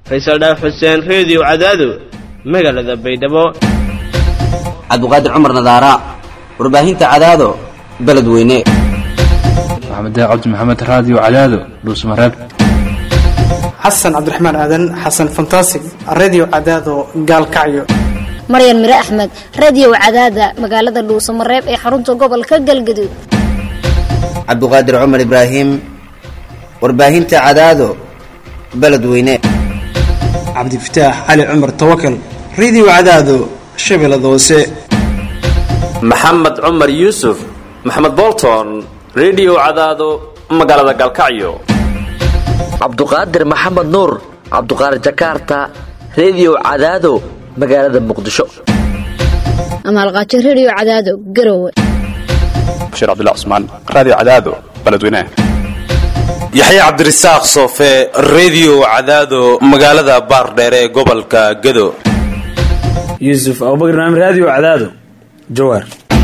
faysal dhaaf xuseen reediyo cadaado magaalada baydhabo cabduqaadir cumar nadaara warbaahinta cadaado beledweyne maxamed cabdi maxamed raadiyo cadaado dhuusmareeb xasan cabdiraxmaan aadan xasan fantasig redio cadaado gaalkacyo maryan mire axmed radio cadaada magaalada dhuusamareeb ee xarunta gobolka galgaduud cabduqaadir cumar ibraahim warbaahinta cadaado beledweyne cabdifataax cali cumar tawakal redio cadaado shabeellada hoose maxamed cumar yuusuf maxamed bolton redio cadaado magaalada gaalkacyo cabduqaadir maxamed nuur cabduqaadir jakarta redio cadaado magaalada muqdisho amaalqaajo radio cadaado garowe bashiir cabdilla cusmaan raadiyo cadaado beledweynaha yaxya cabdirasaaq soofe redio cadaado magaalada baardheere ee gobolka gado yuusuf abubakar maamid raadiyo cadaado jawaar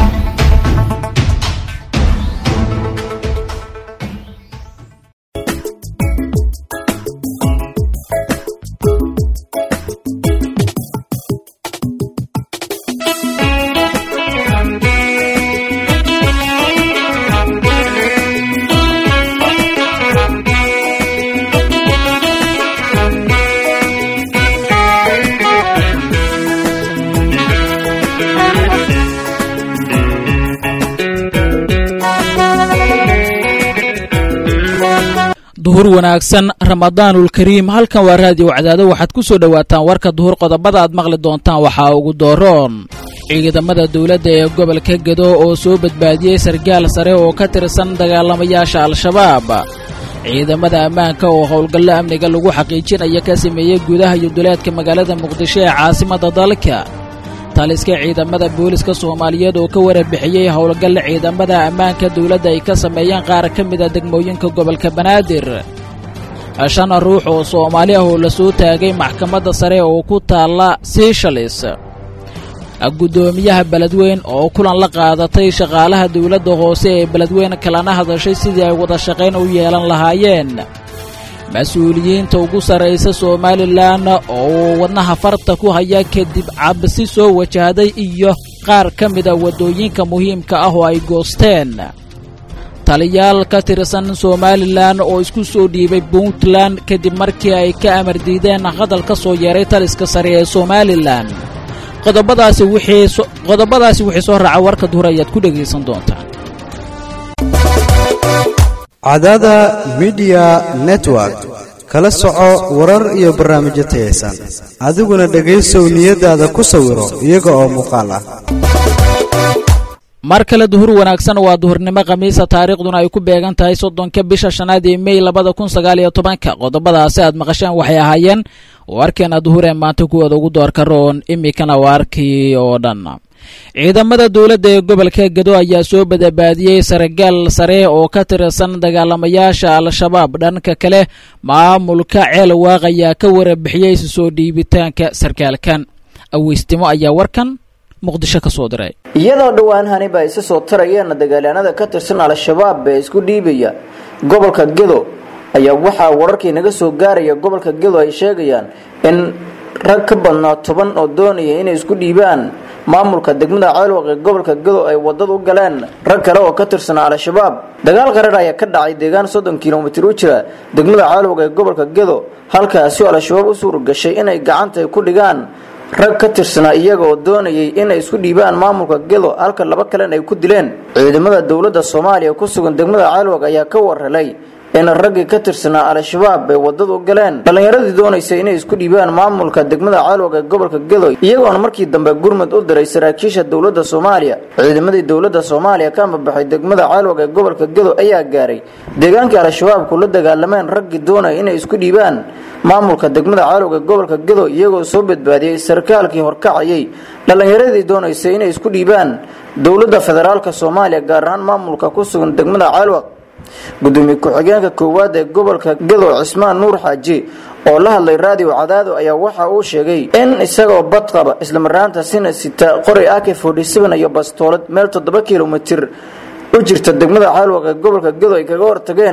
duhur wanaagsan ramadaanulkariim halkan waa raadiyo cadaado waxaad ku soo dhowaataan warka duhur qodobada aad maqli doontaan waxaa ugu dooroon ciidamada dowladda ee gobolka gedo oo soo badbaadiyey sargaal sare oo ka tirsan dagaalamayaasha al-shabaab ciidamada ammaanka oo howlgallo amniga lagu xaqiijinaya ka sameeyey gudaha iyo duleedka magaalada muqdisho ee caasimadda dalka taliska ciidamada booliska soomaaliyeed oo ka warabixiyey howlgalla ciidamada ammaanka dowladda ay ka sameeyeen qaar ka mida degmooyinka gobolka banaadir shan ruux oo soomaali ah oo la soo taagay maxkamadda sare oo ku taalla siishalis guddoomiyaha beledweyn oo kulan la qaadatay shaqaalaha dowladda hoose ee beledweyn kalana hadashay sidii ay wada shaqayn u yeelan lahaayeen mas-uuliyiinta ugu sarraysa somalilan oo wadnaha farta ku haya kadib cabsi soo wajahday iyo qaar ka mida waddooyinka muhiimka ah oo ay goosteen taliyaal ka tirsan somalilan oo isku soo dhiibay puntland kadib markii ay ka amar diideen hadal ka soo yeeray taliska sare ee somalilan qodobadaasi wixii soo raaca warka duhur ayaad ku dhegaysan doontaan cadaada midiya network kala soco warar iyo barnaamijyo tayaysan adiguna dhegaysow niyadaada ku sawiro iyaga oo muuqaal ah mar kale duhur wanaagsan waa duhurnimo khamiisa taariikhduna ay ku beegan tahay soddonka bisha shanaad ee mey labada kun sagaal iyo tobanka qodobadaasi aad maqasheen waxay ahaayeen warkeena duhur ee maanta kuwooda ugu doorka roon imikana waa arkii oo dhan ciidamada dowladda ee gobolka gedo ayaa soo badabaadiyey sargaal sare oo ka tirsan dagaalamayaasha al-shabaab dhanka kale maamulka ceel waaq ayaa ka warabixiyey soo dhiibitaanka sarkaalkan aweystimo ayaa warkan muqdisho ka soo diray iyadoo dhowaan haniba ay isa soo tarayeen dagaalyahanada ka tirsan al-shabaab ee isku dhiibaya gobolka gedo ayaa waxaa wararkii naga soo gaaraya gobolka gedo ay sheegayaan in rag ka badnaa toban oo doonaya inay isku dhiibaan maamulka degmada ceelwaq ee gobolka gedo ay wadada u galeen rag kale oo ka tirsanaa al-shabaab dagaal qarar ayaa ka dhacay deegaan soddon kilomitir u jira degmada ceelwaq ee gobolka gedo halkaasi oo al-shabaab u suura gashay inay gacanta ku dhigaan rag ka tirsanaa iyaga oo doonayay inay isku dhiibaan maamulka gedo halka laba kalena ay ku dileen ciidamada dowladda soomaaliya ku sugan degmada ceelwaq ayaa ka warhelay in raggii ka tirsanaa al-shabaab ay wadada u galeen dhallinyaradii doonaysay inay isku dhiibaan maamulka degmada caalwag ee gobolka gedo iyagoona markii dambe gurmud u diray saraakiisha dowladda soomaaliya ciidamadii dowladda soomaaliya ka amabaxay degmada caalwag ee gobolka gedo ayaa gaaray deegaankii al-shabaabku la dagaalameen raggii doonaya inay isku dhiibaan maamulka degmada caalwag ee gobolka gedo iyagoo soo badbaadiyey sarkaalkii horkacayay dhallinyaradii doonaysay inay isku dhiibaan dowladda federaalka soomaaliya gaar ahaan maamulka ku sugan degmada caalwag gudoomiye ku-xigeenka koowaad ee gobolka gedo cismaan nuur xaaji oo la hadlay raadiyo cadaado ayaa waxa uu sheegay in isagoo bad qaba islamaraantaasina sita qori ak iyo bastoolad meel toddoba kilomitir u jirta degmada caalwaq ee gobolka gedo ay kaga hortageen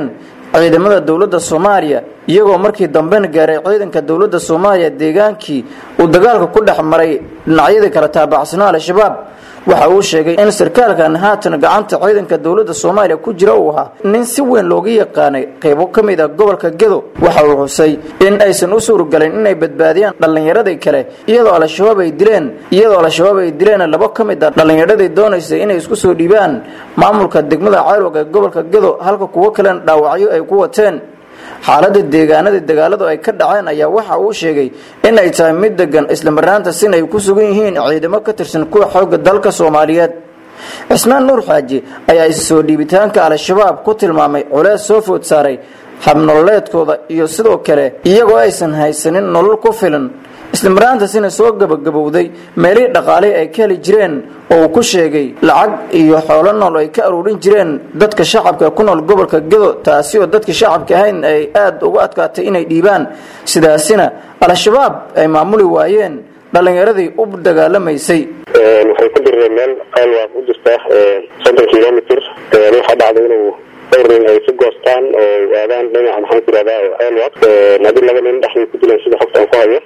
ciidamada dowladda soomaaliya iyagoo markii dambena gaaray ciidanka dowladda soomaaliya deegaankii uu dagaalka ku dhex maray dhinacyadii kala taabacsanaa al-shabaab waxa uu sheegay in sarkaalkan haatan gacanta ciidanka dowladda soomaaliya ku jira uu ahaa nin si weyn looga yaqaanay qaybo ka mid a gobolka gedo waxa uu xusay in aysan u suurogelin inay badbaadiyaan dhallinyaradii kale iyadoo al-shabaab ay dileen iyadoo al-shabaab ay dileen labo ka mid a dhallinyaradii doonaysay inay isku soo dhiibaan maamulka degmada ceelwag ee gobolka gedo halka kuwo kalena dhaawacyo ay ku wateen xaaladda deegaanadii dagaaladu ay ka dhaceen ayaa waxa uu sheegay in ay tahay mid degan islamarnaanta sin ay ku sugan yihiin ciidamo ka tirsan kuwa xoogga dalka soomaaliyeed cismaan nuur xaaji ayaa is soo dhiibitaanka al-shabaab ku tilmaamay culees soo food saaray habnololeedkooda iyo sidoo kale iyagoo aysan haysanin nolol ku filan islamarnaantaasina soo gabagabowday meelihii dhaqaalihii ay ka heli jireen oo uu ku sheegay lacag iyo xoolo nool ay ka aruurin jireen dadka shacabka ku nool gobolka gedo taasi oo dadka shacabka ahayn ay aada uga adkaatay inay dhiibaan sidaasina al-shabaab ay maamuli waayeen dhallinyaradii u dagaalamaysay waxay ku direen meel ceelwaaq u jirta soddon kilomitr waxaa dhacday inuu dhowr nin ay ku goostaan oo aadaan dhinaca maxaan ku irahdaa ceelwaaq haddii laba nin dhexday ku dileen sida xogta aan ku hayo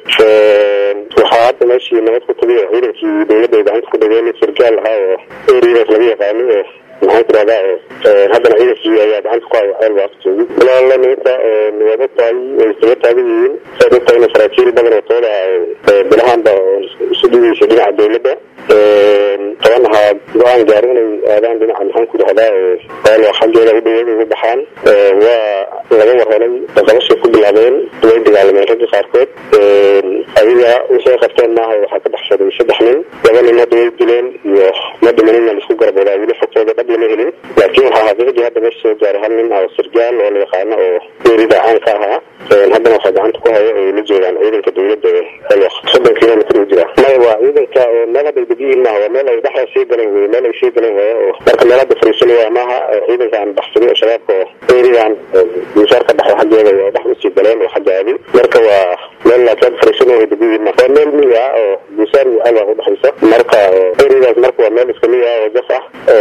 waxaa hadda meeshii nabad ku tagay oo ciidankii dowladda ay gacanta ku dhageen nin sargaal ahaa oo eridaas laga yaqaano oo maxaan ku irahdaa haddana ciidankii ayaa gacanta ku hayo ceelwaaq joogi walaala nimanka waad ogtahay way isaga taagan yihiin saad ogtahay in saraakiil badan oo tooda bilahaanba isu dhigaysa dhinaca dowladda toban ahaa go-aan gaaro inay aadaan dhinaca maxaan ku dhahdaa ceelwaaq xaggeeda u dhaweed ugu baxaan waa laga warhelay qabashay ku bilaabeen way dagaalameen ragga qaarkood adiga wixii qabteen maaha waxaa ka baxsaday saddex nin laba nin hadda way dileen iyo ma dhimanina laisku garaboodaa weli xogtooda dhab lama helin laakiin waxaa xaqiiqdii hadda meesha soo gaaray hal nin oo sargaal oo la yaqaano oo geerida caanka ahaa haddana waxaa gacanta ku haya ay la joogaan ciidanka dowladda ee xelwaq soddon kilomitr u jira maya waa ciidanka meel hadda ay degiyihin maaha waa meel ay dhexda sii galeen wey meel ay sii galeen waaya oo marka meel hadda fariisanaya maaha ciidanka aan baxsanin oo shabaabka oo geeridan misaarka dhexda xaggeeda waa dhex usii galeen oo xagga aadi marka waa meel laakiin fariisan oo ay degiyihin maaha waa meel miyi ah oo misaar iyo xelwaq udhexaysa marka geeridaas marka waa meel iska miyi ah oo jaf ah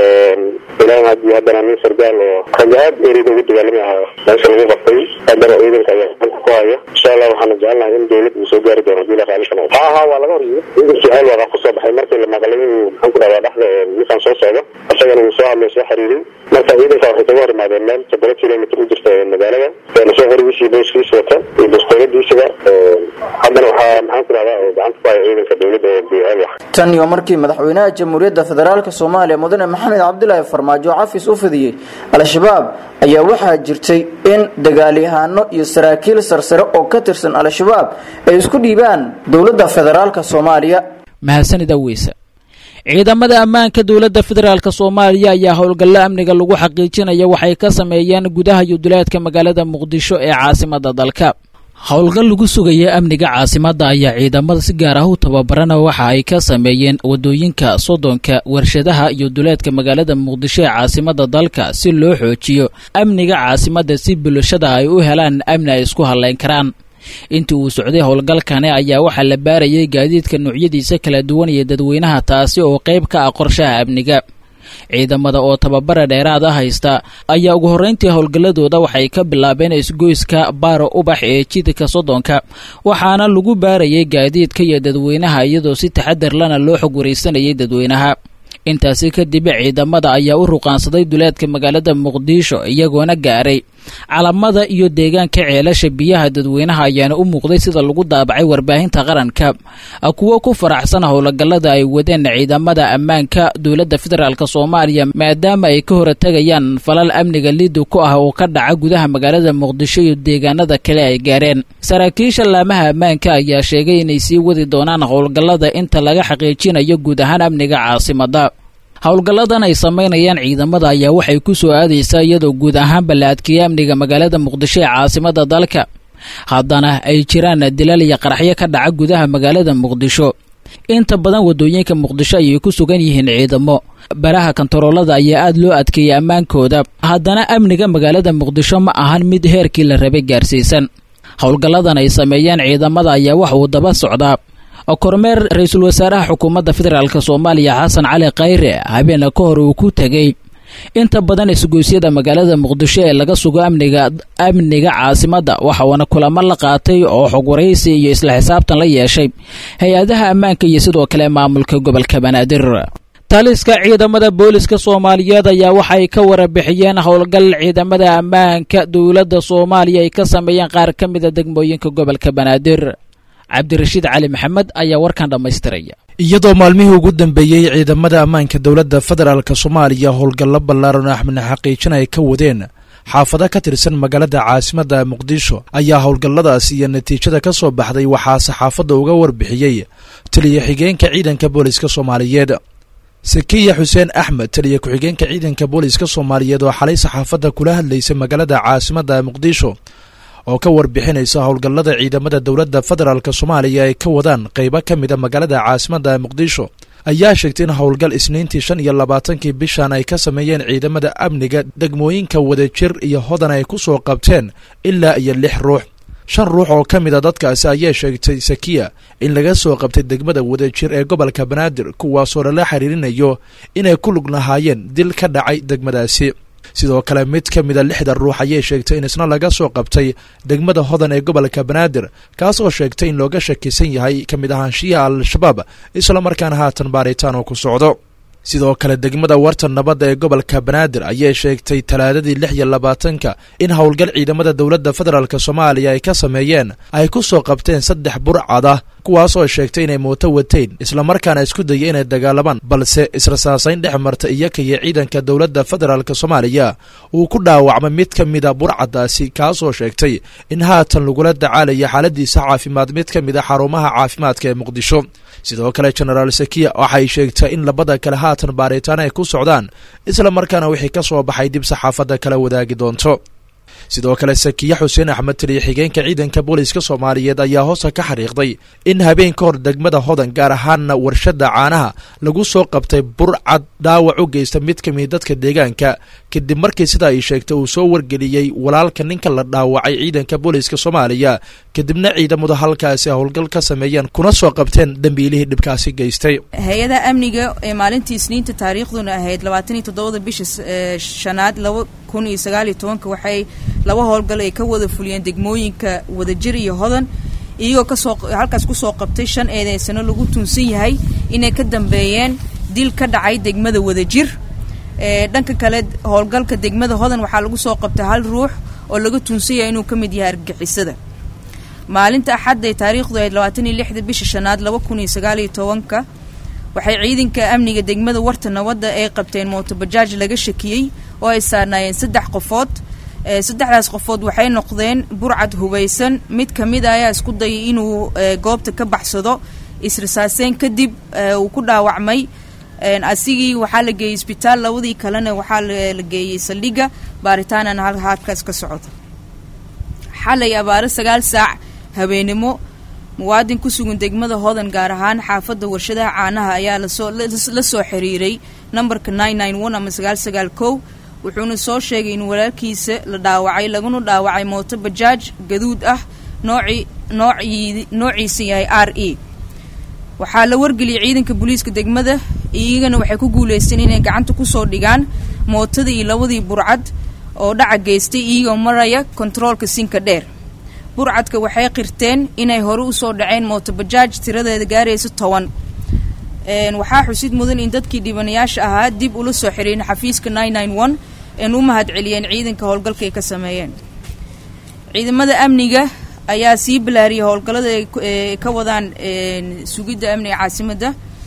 ilaahay haddii haddana nin sargaal oo ragga aad erida ugu dagaalami ahaa meesha lagu qabtay haddana ciidanka ayaa gacanta ku haya insha allah waxaana jecelnahay in dowlad uu soo gaari doono hadii la qaali kanayo ha ha waa laga horyimi ciidankii ceelwaqa kusoo baxay markii la maqlay inuu maxaan ku dhahdaa dhexda ninkan soo socdo isagana uu soo hadlay soo xiriiray marka ciidanka waxay kaga hor imaadeen meel toddoba kilomitr u jirta magaalada soo horigiisii booskiisa wata iyo bastooladiisaba haddana waxaa maxaan ku dhahdaa gacanta ku haya ciidanka dowladda ee ceelwax tan iyo markii madaxweynaha jamhuuriyadda federaalk soomaaliya mudane maxamed cabdilaahi farmaajo cafis u fidiyey al-shabaab ayaa waxaa jirtay in dagaalyahano iyo saraakiil sarsare oo ka tirsan al-shabaab ay isku dhiibaan dowladda federaalk soomaaliya mahadsanida weyse ciidamada ammaanka dowladda federaalk soomaaliya ayaa howlgallo amniga lagu xaqiijinaya waxay ka sameeyeen gudaha iyo duleedka magaalada muqdisho ee caasimada dalka howlgal lagu sugaya amniga caasimadda ayaa ciidamada si gaar ah u tababarana waxa ay ka sameeyeen wadooyinka soddonka warshadaha iyo duleedka magaalada muqdisho ee caasimada dalka si loo xoojiyo amniga caasimadda si bulshada ay u helaan amni ay isku hadlayn karaan intii uu socday howlgalkani ayaa waxaa la baarayay gaadiidka noocyadiisa kala duwan iyo dadweynaha taasi oo qayb ka ah qorshaha amniga ciidamada oo tababara dheeraada haysta ayaa ugu horreyntii howlgalladooda waxay ka bilaabeen isgoyska baaro ubax ee jidka soddonka waxaana lagu baarayay gaadiidka iyo dadweynaha iyadoo si taxadar lana loo xog waraysanayay dadweynaha intaasi kadib ciidamada ayaa u ruqaansaday duleedka magaalada muqdisho iyagoona gaaray calamada iyo deegaanka ceelasha biyaha dadweynaha ayaana u muuqday sida lagu daabacay warbaahinta qaranka kuwo ku faraxsan howlgallada ay wadeen ciidamada ammaanka dowladda federaalk soomaaliya maadaama ay ka horatagayaan falal amniga liidu ku ah oo ka dhaca gudaha magaalada muqdisho iyo deegaanada kale ay gaareen saraakiisha laamaha ammaanka ayaa sheegay inay sii wadi doonaan howlgallada inta laga xaqiijinayo guud ahaan amniga caasimada howlgalladan ay samaynayaan ciidamada ayaa waxay ku soo aadaysaa iyadoo guud ahaanba la adkeeyay amniga magaalada muqdisho ee caasimada dalka haddana ay jiraan dilal iyo qaraxyo ka dhaca gudaha magaalada muqdisho inta badan wadooyinka muqdisho ayay ku sugan yihiin ciidamo baraha kontaroolada ayaa aada loo adkeeyay ammaankooda haddana amniga magaalada muqdisho ma ahan mid heerkii la rabay gaarsiisan howlgalladan ay sameeyeen ciidamada ayaa wax uu daba socdaa kormeer ra-iisul wasaaraha xukuumadda federaalk soomaaliya xasan cali khayre habeena ka hor uu ku tegey inta badan isgoysyada magaalada muqdisho ee laga sugo amniga amniga caasimadda waxauna kulamo la qaatay oo xog waraysi iyo isla xisaabtan la yeeshay hay-adaha ammaanka iyo sidoo kale maamulka gobolka banaadir taliska ciidamada booliska soomaaliyeed ayaa waxay ka warabixiyeen howlgal ciidamada ammaanka dowladda soomaaliya ay ka sameeyeen qaar ka mida degmooyinka gobolka banaadir cabdirashiid cali maxamed ayaa warkan dhammaystiraya iyadoo maalmihii ugu dambeeyey ciidamada ammaanka dowladda federaalk soomaaliya howlgallo ballaaran oo axmedna xaqiijin ay ka wadeen xaafado ka tirsan magaalada caasimadda muqdisho ayaa howlgalladaas iyo natiijada ka soo baxday waxaa saxaafadda uga warbixiyey taliya xigeenka ciidanka booliska soomaaliyeed sakiya xuseen axmed taliya ku-xigeenka ciidanka booliska soomaaliyeed oo xalay saxaafadda kula hadlaysa magaalada caasimadda muqdisho oo ka warbixinaysa howlgallada ciidamada dowladda federaalk soomaaliya ay ka wadaan qeybo ka mida magaalada caasimadda muqdisho ayaa sheegtay in howlgal isniintii shan iyo labaatankii bishan ay ka sameeyeen ciidamada amniga degmooyinka wadajir iyo hodan ay ku soo qabteen ilaa iyo lix ruux shan ruux oo ka mid a dadkaasi ayaa sheegtay sakiya in laga soo qabtay degmada wadajir ee gobolka banaadir kuwaasoo lala xiriirinayo inay ku lug lahaayeen dil ka dhacay degmadaasi sidoo kale mid ka mida lixda ruux ayay sheegtay in isna laga soo qabtay degmada hodan ee gobolka banaadir kaas oo sheegtay in looga shakisan yahay ka mid ahaanshiyaha al-shabaab islamarkaana haatan baaritaan oo ku socdo sidoo kale degmada wartan nabadda ee gobolka banaadir ayay sheegtay talaadadii lix iyo labaatanka in howlgal ciidamada dowladda federaalk soomaaliya ay ka sameeyeen ay ku soo qabteen saddex burcad ah kuwaas oo sheegtay inay mooto wateen islamarkaana isku dayay inay dagaalamaan balse israsaasayn dhex marta iyaka iyo ciidanka dowladda federaalk soomaaliya uu ku dhaawacmay mid ka mida burcadaasi kaasoo sheegtay in haatan lagula dacaalaya xaaladiisa caafimaad mid ka mid a xarumaha caafimaadka ee muqdisho sidoo kale genaraal sakiya waxay sheegtay in labada kale haatan baaritaan ay ku socdaan islamarkaana wixii ka soo baxay dib saxaafadda kala wadaagi doonto sidoo kale sakiye xuseen axmed taliya xigeenka ciidanka booliska soomaaliyeed ayaa hoosta ka xariiqday in habeen ka hor degmada hodan gaar ahaanna warshadda caanaha lagu soo qabtay burcad dhaawac u geysta mid ka mid dadka deegaanka kadib markii sida ay sheegtay uu soo wargeliyey walaalka ninka la dhaawacay ciidanka booliska soomaaliya kadibna ciidamadu halkaasi howlgal ka sameeyeen kuna soo qabteen dembiilihii dhibkaasi geystay hay-adaha amniga ee maalintii isniinta taariikhduna ahayd labaatan iyo toddobada bisha shanaad laba kun iyo sagaal iyo tobanka waxay laba howlgal ay ka wada fuliyeen degmooyinka wadajir iyo hodan iyagoo kasoo halkaas kusoo qabtay shan eedeysano lagu tuunsan yahay inay ka dambeeyeen dil ka dhacay degmada wadajir dhanka kale howlgalka degmada hodan waxaa lagu soo qabtay hal ruux oo laga tuunsan yahay inuu ka mid yahay argagixisada maalinta axadda ee taariikhdu ahayd labaatan iyo lixda bisha shanaad laba kun iyo sagaal iyo tobanka waxay ciidanka amniga degmada warta nabadda ay qabteen mootobajaaj laga shakiyey oo ay saarnaayeen saddex qofood saddexdaas qofood waxay noqdeen burcad hubaysan mid ka mid a ayaa isku dayay inuu goobta ka baxsado israsaaseyn kadib uu ku dhaawacmay asigii waxaa la geeyey isbitaal labadii kalena waxaa la geeyey saldhigga baaritaanana halkaas ka socda xalay abaaro sagaal saac habeenimo muwaadin ku sugan degmada hodan gaar ahaan xaafadda warshadaha caanaha ayaa lasoo la soo xiriiray nambarka nine nine one ama sagaal sagaal kow wuxuuna soo sheegay in walaalkiisa la dhaawacay laguna dhaawacay mooto bajaaj gaduud ah nooci noocii noociisa yahay r e waxaa la wargeliyay ciidanka booliiska degmada iyagana waxay ku guuleysteen inay gacanta kusoo dhigaan mootadii iyo labadii burcad oo dhaca geystay iyagoo maraya kontaroolka sinka dheer burcadka waxay qirteen inay hore usoo dhaceen mootobajaaj tiradeeda gaaraysa toban waxaa xusid mudan in dadkii dhibanayaasha ahaa dib ula soo xiriirin xafiiska nine nine one een u mahad celiyeen ciidanka howlgalka ay ka sameeyeen ciidamada amniga ayaa sii balaariyay howlgallada ay ka wadaan sugidda amniga caasimadda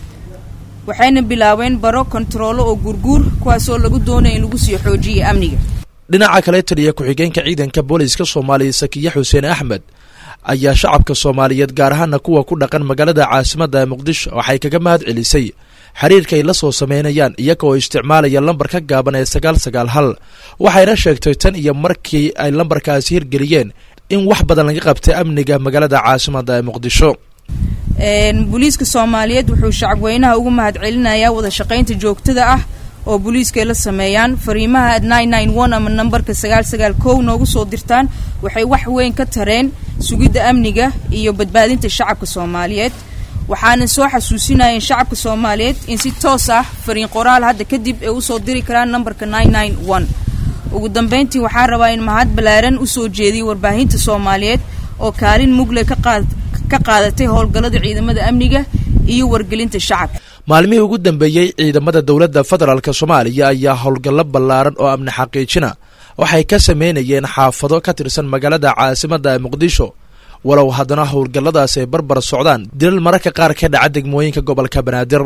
waxayna bilaabeen baro kontaroolo oo guurguur kuwaasoo lagu doonaya in lagu sii xoojiyay amniga dhinaca kale taliya ku-xigeenka ciidanka booliska soomaaliya sakiye xuseen axmed ayaa shacabka soomaaliyeed gaar ahaana kuwa ku dhaqan magaalada caasimadda ee muqdisho waxay kaga mahad celisay xiriirka ay la soo sameynayaan iyaga oo isticmaalaya lambar ka gaaban ee sagaal sagaal hal waxayna sheegtay tan iyo markii ay lambarkaasi hirgeliyeen in wax badan laga qabtay amniga magaalada caasimadda ee muqdisho booliiska soomaaliyeed wuxuu shacabweynaha ugu mahad celinayaa wada shaqaynta joogtada ah oo booliiska ay la sameeyaan fariimaha nine nine one ama nambarka sagaal sagaal kow noogu soo dirtaan waxay wax weyn ka tareen sugidda amniga iyo badbaadinta shacabka soomaaliyeed waxaana soo xasuusinayeen shacabka soomaaliyeed in si toos ah fariin qoraal hadda kadib ay usoo diri karaan nambarka ugu dambeyntii waxaan rabaa in mahad ballaaran usoo jeediyay warbaahinta soomaaliyeed oo kaalin mugle ka qaadatay howlgallada ciidamada amniga iyo wargelinta shacabka maalmihii ugu dambeeyey ciidamada dowladda federaalk soomaaliya ayaa howlgallo ballaaran oo amni xaqiijina waxay ka sameynayeen xaafado ka tirsan magaalada caasimadda muqdisho walow haddana howlgalladaas ay barbar socdaan dilal mararka qaar ka dhaca degmooyinka gobolka banaadir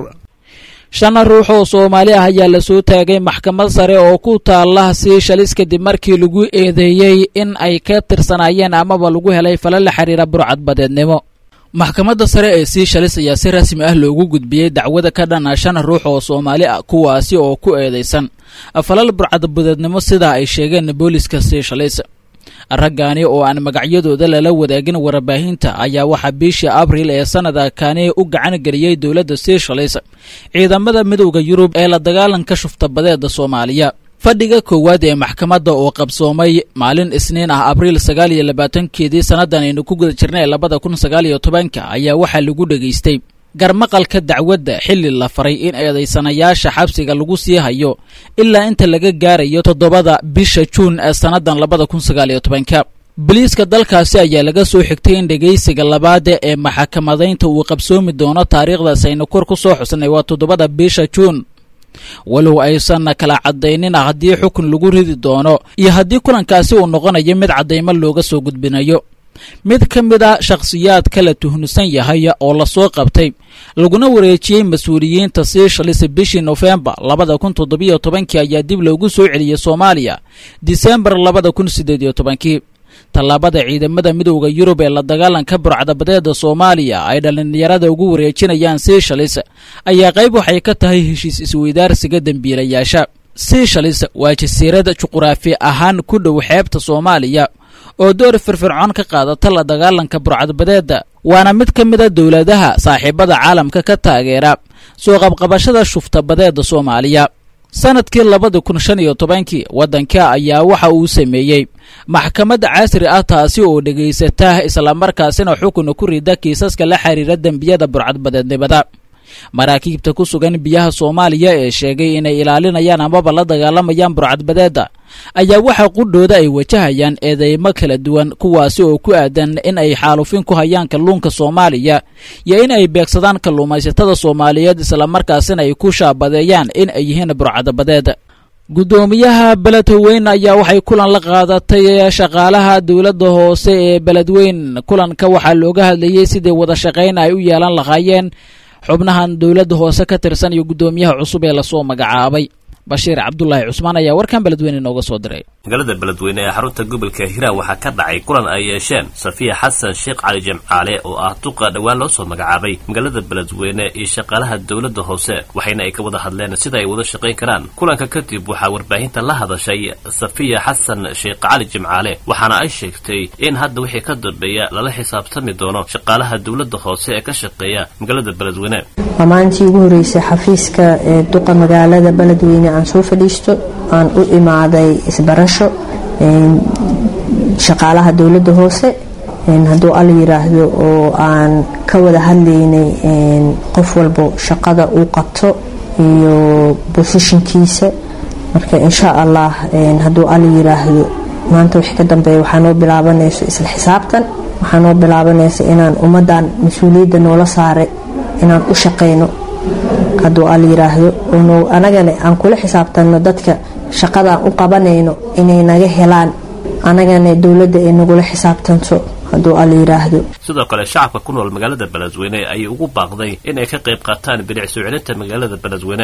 shan ruux oo soomaali ah ayaa la soo taagay maxkamad sare oo ku taala siishalis kadib markii lagu eedeeyey in ay ka tirsanaayeen amaba lagu helay fala la xiriira burcadbadeednimo maxkamadda sare ee siishalis ayaa si rasmi ah loogu gudbiyey dacwada ka dhana shan ruux oo soomaali ah kuwaasi oo ku eedeysan falal burcadbadeednimo sidaa ay sheegeen booliska siishalis raggaani oo aan magacyadooda lala wadaagin warbaahinta ayaa waxaa bishii abril ee sanadkani u gacan geliyey dowladda siishalis ciidamada midowda yurub ee la dagaalanka shuftabadeeda soomaaliya fadhiga koowaad ee maxkamadda oo qabsoomay maalin isniin ah abriil sagaal iyo labaatankeedii sannadan aynu ku guda jirnay labada kun sagaal iyo tobanka ayaa waxaa lagu dhegaystay garmaqalka dacwadda xilli la faray in eedaysanayaasha xabsiga lagu sii hayo ilaa inta laga gaarayo toddobada bisha juun ee sannadan labada kun sagaal iyo tobanka boliiska dalkaasi ayaa laga soo xigtay in dhegaysiga labaada ee maxkamadaynta uu qabsoomi doono taariikhdaas aynu kor ku soo xusnay waa toddobada bisha juun walow aysan kala caddaynin haddii xukun lagu ridi doono iyo haddii kulankaasi uu noqonayo mid caddaymo looga soo gudbinayo mid ka mid a shakhsiyaadka la tuhnusan yahay oo lasoo qabtay laguna wareejiyey mas-uuliyiinta siishalis bishii nofembar labada kun toddobiyo tobankii ayaa dib loogu soo celiyey soomaaliya disembar labada kun siddeed iyo tobankii tallaabada ciidamada midowda yurub ee la dagaalanka burcadabadeeda soomaaliya ay dhallinyarada ugu wareejinayaan siishalis ayaa qayb waxay ka tahay heshiis isweydaarsiga dembiilayaasha siishalis waa jasiirad juquraafi ahaan ku dhow xeebta soomaaliya oo door firfircoon ka qaadata la dagaalanka burcadbadeeda waana mid ka mid a dowladaha saaxiibada caalamka ka taageera soo qabqabashada shuftabadeeda soomaaliya sanadkii labada kun shan iyo tobankii waddanka ayaa waxa uu sameeyey maxkamad casri ah taasi oo dhegaysata islamarkaasina xukun ku rida kiisaska la xiriira dembiyada burcadbadeednimada maraakiibta ku sugan biyaha soomaaliya ee sheegay inay ilaalinayaan amaba la dagaalamayaan burcadbadeeda ayaa waxa qudhooda ay wajahayaan eedeymo kala duwan kuwaasi oo ku aadan in ay xaalufin ku hayaan kalluunka soomaaliya iyo in ay beegsadaan kalluumaysatada soomaaliyeed islamarkaasina ay ku shaabadeeyaan in ay yihiin burcadabadeed guddoomiyaha beledweyn ayaa waxay kulan la qaadatay shaqaalaha dowladda hoose ee beledweyn kulanka waxaa looga hadlayey sidii wada shaqayn ay u yeelan lahaayeen xubnahan dowladda hoose ka tirsan iyo guddoomiyaha cusub ee lasoo magacaabay bashiir cabdulaahi cusmaan ayaa warkan beledweyne inooga soo diray magaalada beledweyne ee xarunta gobolka hiiraan waxaa ka dhacay kulan ay yeesheen safiya xasan sheekh cali jimcaale oo ah duqa dhowaan loo soo magacaabay magaalada beledweyne iyo shaqaalaha dowladda hoose waxayna ay ka wada hadleen sida ay wada shaqayn karaan kulanka kadib waxaa warbaahinta la hadashay safiya xasan sheekh cali jimcaale waxaana ay sheegtay in hadda wixii ka dambeeya lala xisaabtami doono shaqaalaha dowladda hoose ee ka shaqeeya magaalada beledweyne waa maalintii ugu horreysay xafiiska ee duqa magaalada beledweyne aan soo fadhiisto aan u imaaday isbarasho shaqaalaha dowladda hoose hadduu alla yiraahdo oo aan ka wada hadlaynay qof walbo shaqada uu qabto iyo bosishinkiisa marka insha allah hadduu alla yiraahdo maanta wixii ka dambeeya waxaa noo bilaabanayso isla xisaabtan waxaa noo bilaabanaysa inaan ummadan mas-uuliyadda noola saaray inaan u shaqayno hadduu alla yiraahdo oo anagana aan kula xisaabtanno dadka shaqadaan u qabanayno inay naga helaan anagana dowladda ay nagula xisaabtanto hadduu alla yiraahdo sidoo kale shacabka ku nool magaalada beledweyne ayay ugu baaqday in ay ka qayb qaataan bilic soo celinta magaalada beledweyne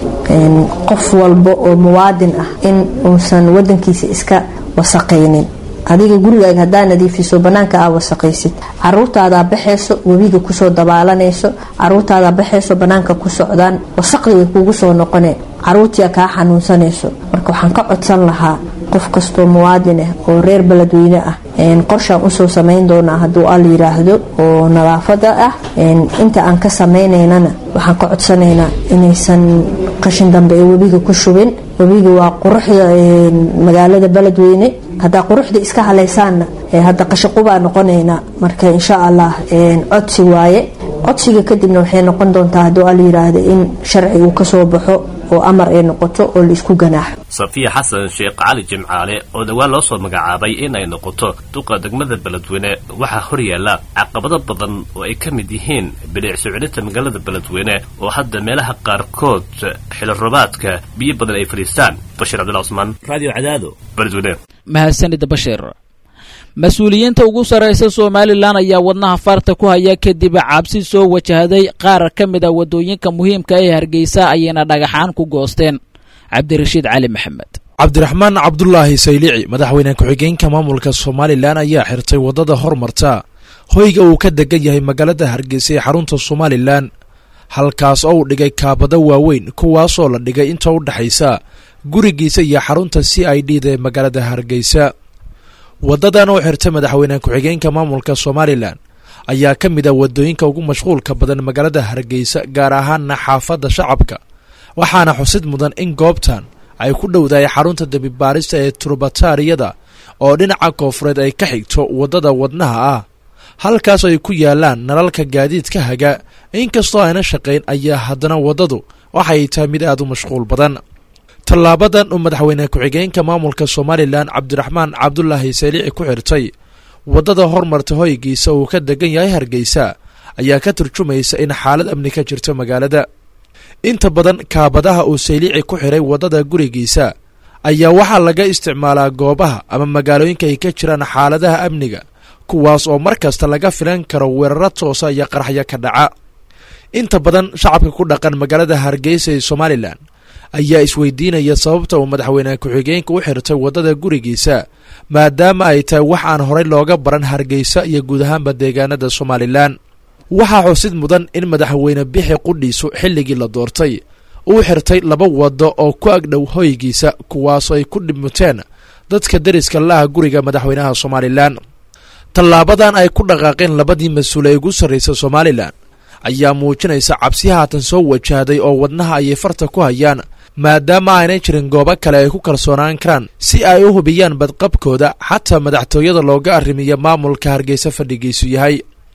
qof walba oo muwaadin ah in uusan wadankiisa iska wasaqaynin adiga gurigaaga haddaa nadiifiso banaanka aa wasaqaysid caruurtaadaa baxayso webiga kusoo dabaalanayso caruurtaadaa baxayso banaanka ku socdaan wasaqdi way kugu soo noqoneen caruurtia kaa xanuunsanayso marka waxaan ka codsan lahaa qof kastoo muwaadin ah oo reer beledweyne ah qorshaan usoo samayn doonaa hadduu alla yiraahdo oo nadaafada ah inta aan ka samaynaynana waxaan ka codsanaynaa inaysan qashin dambe ee webiga ku shubin webiga waa quruxda magaalada beledweyne haddaa quruxda iska halaysaanna hadda qashaqubaa noqonayna marka insha allah codsi waaye codsiga kadibna waxay noqon doontaa hadduu al yiraahdo in sharci uu kasoo baxo oo amar ay noqoto oo laisku ganaaxo safiya xasan sheekh cali jimcaale oo dhowaan loo soo magacaabay in ay noqoto duqa degmada beledweyne waxaa hor yaalla caqabado badan oo ay ka mid yihiin bilic socodinta magaalada beledweyne oo hadda meelaha qaarkood xilirobaadka biyo badan ay fadhiistaan bashir cabdullah cusmaan radio cadaado beledweyne mahadsanida bashir mas-uuliyiinta ugu sarraysa somalilan ayaa wadnaha farta ku haya kadib cabsi soo wajahday qaar ka mid a waddooyinka muhiimka ee hargeysa ayayna dhagaxaan ku goosteen cabdirashiid cali maxamed cabdiraxmaan cabdulaahi saylici madaxweyne ku-xigeenka maamulka somalilan ayaa xirtay waddada hormarta hoyga uu ka degan yahay magaalada hargeysa ee xarunta somalilan halkaas oo uu dhigay kaabado waaweyn kuwaasoo la dhigay inta u dhexaysa gurigiisa iyo xarunta c i d da ee magaalada hargeysa waddadan oo xirtay madaxweyne ku-xigeenka maamulka somalilan ayaa ka mid ah waddooyinka ugu mashquulka badan magaalada hargeysa gaar ahaana xaafadda shacabka waxaana xusid mudan in goobtan ay ku dhowdahay xarunta dembibaarista ee turbatariyada oo dhinaca koofureed ay ka xigto waddada wadnaha ah halkaas ay ku yaalaan nalalka gaadiidka haga inkastoo ayna shaqayn ayaa haddana waddadu waxay tahay mid aad u mashquul badan tallaabadan uu madaxweyne ku-xigeenka maamulka somalilan cabdiraxmaan cabdulaahi saalici ku xirtay waddada hormarta hoygiisa uu ka degan yahay hargeysa ayaa ka turjumaysa in xaalad amni ka jirta magaalada inta badan kaabadaha uu saylici ku xiray waddada gurigiisa ayaa waxaa laga isticmaalaa goobaha ama magaalooyinka ay ka jiraan xaaladaha amniga kuwaas oo mar kasta laga filan karo weeraro toosa iyo qaraxyo ka dhaca inta badan shacabka ku dhaqan magaalada hargeysa ee somalilan ayaa isweydiinaya sababta uu madaxweyne ku-xigeenka u xirtay waddada gurigiisa maadaama ay tahay wax aan horey looga baran hargeysa iyo guud ahaanba deegaanada somalilan waxaa xusid mudan in madaxweyne bixi qudhiisu xilligii la doortay uu xirtay laba waddo oo ku agdhow hoygiisa kuwaasoo ay ku dhibmuteen dadka deriska laha guriga madaxweynaha somalilan tallaabadan ay ku dhaqaaqeen labadii mas-uul ee ugu sarraysa somalilan ayaa muujinaysa cabsi haatan soo wajahday oo wadnaha ayay farta ku hayaan maadaama aanay jirin goobo kale ay ku kalsoonaan karaan si ay u hubiyaan badqabkooda xataa madaxtooyada looga arrimiya maamulka hargeysa fadhigiisu yahay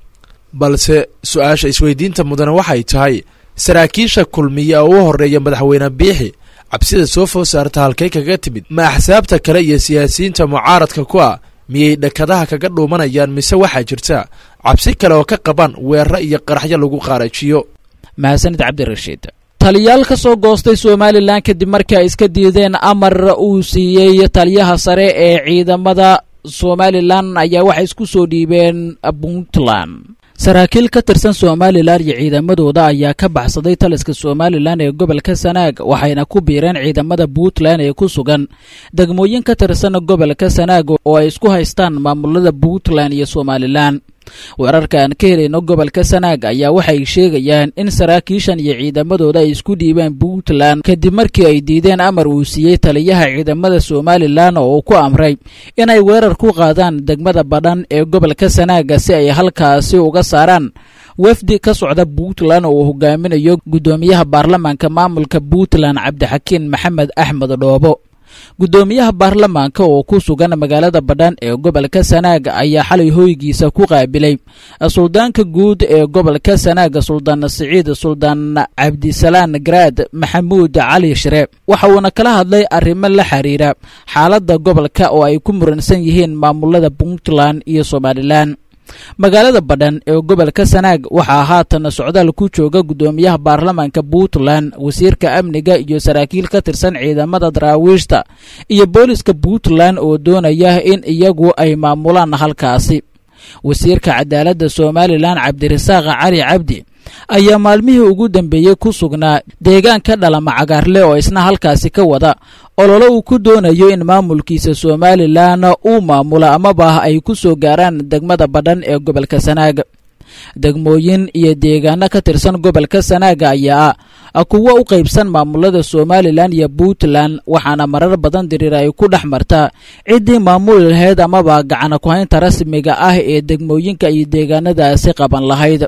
balse su-aasha isweydiinta mudane waxay tahay saraakiisha kulmiya oo u horreeya madaxweyne biixi cabsida soo food saarta halkay kaga timid ma axsaabta kale iyo siyaasiyiinta mucaaradka ku ah miyay dhakadaha kaga dhuumanayaan mise waxaa jirta cabsi kale oo ka qabaan weeraro iyo qaraxyo lagu qaarajiyo mahadsanid cabdirashiid taliyaal ka soo goostay somalilan kadib markii ay iska diideen amar uu siiyey taliyaha sare ee ciidamada somalilan ayaa waxay isku soo dhiibeen puntland saraakiil ka tirsan somalilan iyo ciidamadooda ayaa ka baxsaday taliska somalilan ee gobolka sanaag waxayna ku biireen ciidamada puntland ee ku sugan degmooyin ka tirsan gobolka sanaag oo ay isku haystaan maamulada puntland iyo somalilan weerarka aan ka helayno gobolka sanaag ayaa waxay sheegayaan in saraakiishan iyo ciidamadooda ay isku dhiibeen puntland kadib markii ay diideen amar uu siiyey taliyaha ciidamada somalilan oo uu ku amray inay weerar ku qaadaan degmada badhan ee gobolka sanaaga si ay halkaasi uga saaraan wafdi ka socda puntland oo uu hogaaminayo guddoomiyaha baarlamaanka maamulka puntland cabdixakiin maxamed axmed dhoobo guddoomiyaha baarlamaanka oo ku sugan magaalada badhan ee gobolka sanaag ayaa xalay hoygiisa ku qaabilay suldaanka guud ee gobolka sanaag suldaan siciid suldaan cabdisalaan garaad maxamuud cali shire waxa uuna kala hadlay arrimo la xiriira xaaladda gobolka oo ay ku muransan yihiin maamulada puntland iyo somalilan magaalada badhan ee gobolka sanaag waxaa haatan socdaal ku jooga guddoomiyaha baarlamaanka puntland wasiirka amniga iyo saraakiil ka tirsan ciidamada daraawiishta iyo booliska puntland oo doonaya in iyagu ay maamulaan halkaasi wasiirka cadaaladda somalilan cabdirasaaq cali cabdi ayaa maalmihii ugu dambeeyey ku sugnaa deegaanka dhalama cagaarle oo isna halkaasi ka wada ololo uu ku doonayo in maamulkiisa somalilan uu maamulo amaba ay ku soo gaaraan degmada badhan ee gobolka sanaaga degmooyin iyo deegaano ka tirsan gobolka sanaaga ayaa ah kuwo u qaybsan maamulada somalilan iyo puntland waxaana marar badan diriir ay ku dhex martaa ciddii maamuli lahayd amaba gacana ku-haynta rasmiga ah ee degmooyinka iyo deegaanadaasi qaban lahayd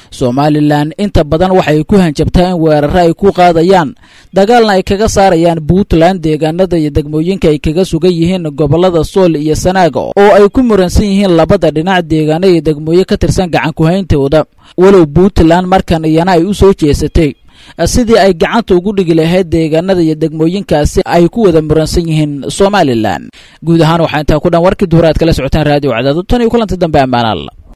somalilan inta badan waxay ku hanjabtaa in weeraro ay ku qaadayaan dagaalna ay kaga saarayaan puntland deegaanada iyo degmooyinka ay kaga sugan yihiin gobolada sool iyo sanaaga oo ay ku muransan yihiin labada dhinac deegaano iyo degmooyin ka tirsan gacan ku-hayntooda walow puntland markan iyana ay u soo jeesatay sidii ay gacanta ugu dhigi lahayd deegaanada iyo degmooyinkaasi ay ku wada muransan yihiin somalilan guud ahaan waxaa intaa ku dhan warkii duhur aad kala socotaan raadiyo cadaado tan iyo kulanti dambe ammaanaalla